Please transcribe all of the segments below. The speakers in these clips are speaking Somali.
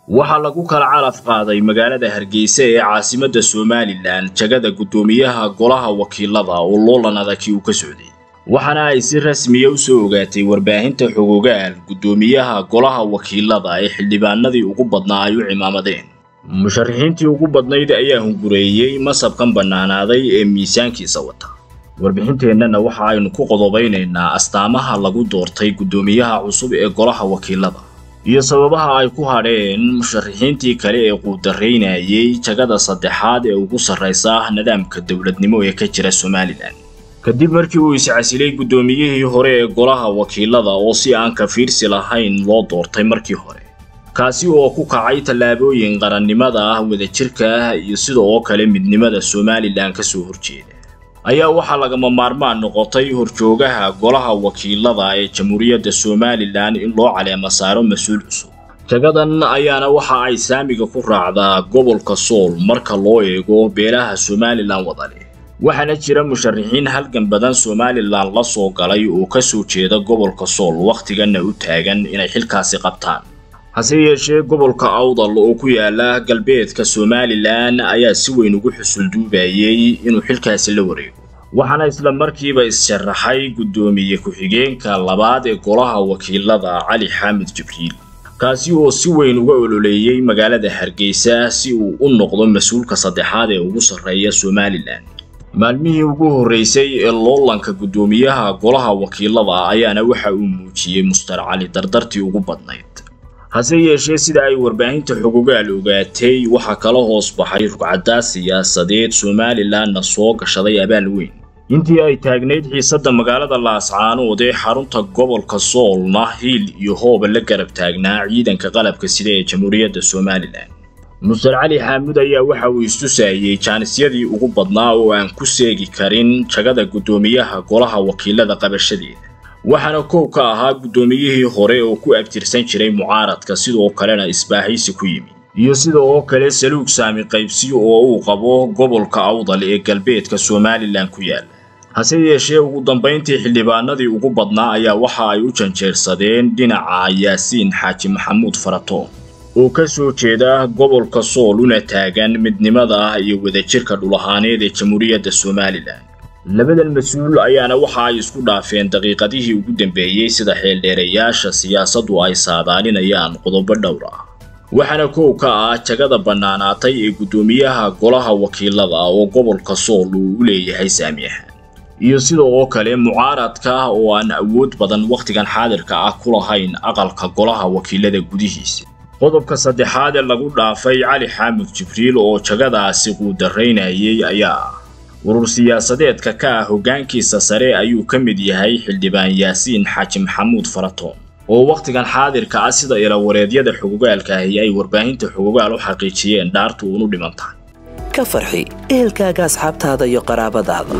waxaa lagu kala calaf qaaday magaalada hargeysa ee caasimadda somalilan jagada guddoomiyaha golaha wakiilada oo loolan adagii uu ka socday waxaana ay si rasmiya u soo ogaatay warbaahinta xogogaal guddoomiyaha golaha wakiilada ee xildhibaanadii ugu badnaa ay u cimaamadeen musharaxiintii ugu badnayd ayaa hungureeyey masabkan bannaanaaday ee miisaankiisa wata warbixinteennana waxa aynu ku qodobaynaynaa astaamaha lagu doortay guddoomiyaha cusub ee golaha wakiilada iyo sababaha ay ku hadheen musharaxiintii kale ee quudaraynayay jagada saddexaad ee ugu sarraysa nidaamka dowladnimo ee ka jira somalilan kadib markii uu iscasilay guddoomiyihii hore ee golaha wakiilada oo si aan ka fiirsi lahayn loo doortay markii hore kaasi oo ku kacay tallaabooyin qarannimada ah wadajirka ah iyo sida oo kale midnimada somalilan ka soo horjeeda ayaa waxaa lagama maarmaan noqotay horjoogaha golaha wakiilada ee jamhuuriyadda somalilan in loo caleema saaro mas-uul cusub jagadan ayaana waxa ay saamiga ku raacdaa gobolka sool marka loo eego beelaha somalilan wadale waxaana jira musharaxiin halgan badan somalilan la soo galay oo ka soo jeeda gobolka sool wakhtiganna u taagan inay xilkaasi qabtaan hase yeeshee gobolka awdal oo ku yaala galbeedka somalilan ayaa si weyn ugu xusulduubayay inuu xilkaasi la wareego waxaana isla markiiba is-sharaxay guddoomiye ku-xigeenka labaad ee golaha wakiilada cali xaamid jibriil kaasi oo si weyn uga ololeeyey magaalada hargeysa si uu u noqdo mas-uulka saddexaad ee ugu sarreeya somalilan maalmihii ugu horreysay ee loolanka guddoomiyaha golaha wakiilada ayaana waxa uu muujiyey mustar cali dardartii ugu badnayd hase yeeshee sida ay warbaahinta xogogaal ogaatay waxaa kala hoos baxay rugcaddaa siyaasadeed somalilanna soo gashaday abaal weyn intii ay taagnayd xiisadda magaalada laascaanood ee xarunta gobolka soolna hiil iyo hooba la garab taagnaa ciidanka qalabka sida ee jamhuuriyadda somalilan mustar cali xaamud ayaa waxa uu istusayey jaanisyadii ugu badnaa oo aan ku seegi karin jagada guddoomiyaha golaha wakiilada qabashadeeda waxaana koow ka ahaa guddoomiyihii hore oo ku abtirsan jiray mucaaradka sidoo kalena isbaaxaysi ku yimi iyo sida oo kale saluug saami qaybsi oo uu qabo gobolka awdal ee galbeedka somalilan ku yaala hase yeeshee ugu dambayntii xildhibaanadii ugu badnaa ayaa waxa ay u janjeersadeen dhinaca yaasiin xaaji maxamuud faratoon oo ka soo jeeda gobolka sool una taagan midnimada iyo wadajirka dhulahaaneed ee jamhuuriyadda somalilan labadan mas-uul ayaana waxa ay isku dhaafeen daqiiqadihii ugu dambeeyey sida xeeldheerayaasha siyaasaddu ay saadaalinayaan qodobo dhowr ah waxaana koow ka ah jagada bannaanaatay ee guddoomiyaha golaha wakiilada oo gobolka sool uu u leeyahay saamiyahan iyo sida oo kale mucaaradka oo aan awood badan wakhtigan xaadirka ah ku lahayn aqalka golaha wakiilada gudihiisa qodobka saddexaad ee lagu dhaafay cali xaamud jibriil oo jagadaasi quudaraynayay ayaa ah urur siyaasadeedka ka ah hoggaankiisa sare ayuu ka mid yahay xildhibaan yaasiin xaaji maxamuud faratoon oo wakhtigan xaadirka ah sida ilawareedyada xogogaalka ahi ay warbaahinta xogogaal u xaqiijiyeen dhaartu uunu dhiman tahay ka farxi ehelkaaga asxaabtaada iyo qaraabadaada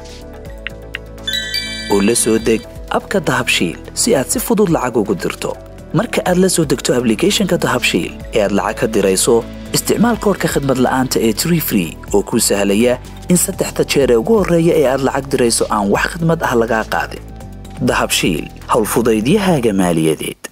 oo la soo deg abka dahabshiil si aad si fudud lacag ugu dirto marka aad la soo degto ablicathonka dahabshiil ee aad lacag ka dirayso isticmaal koorka khadmad la'aanta ee tree free oo kuu sahlaya in saddexda jeer ee ugu horreeya ee aad lacag dirayso aan wax khidmad ah lagaa qaadin dahabshiil howlfudaydiyahaaga maaliyadeed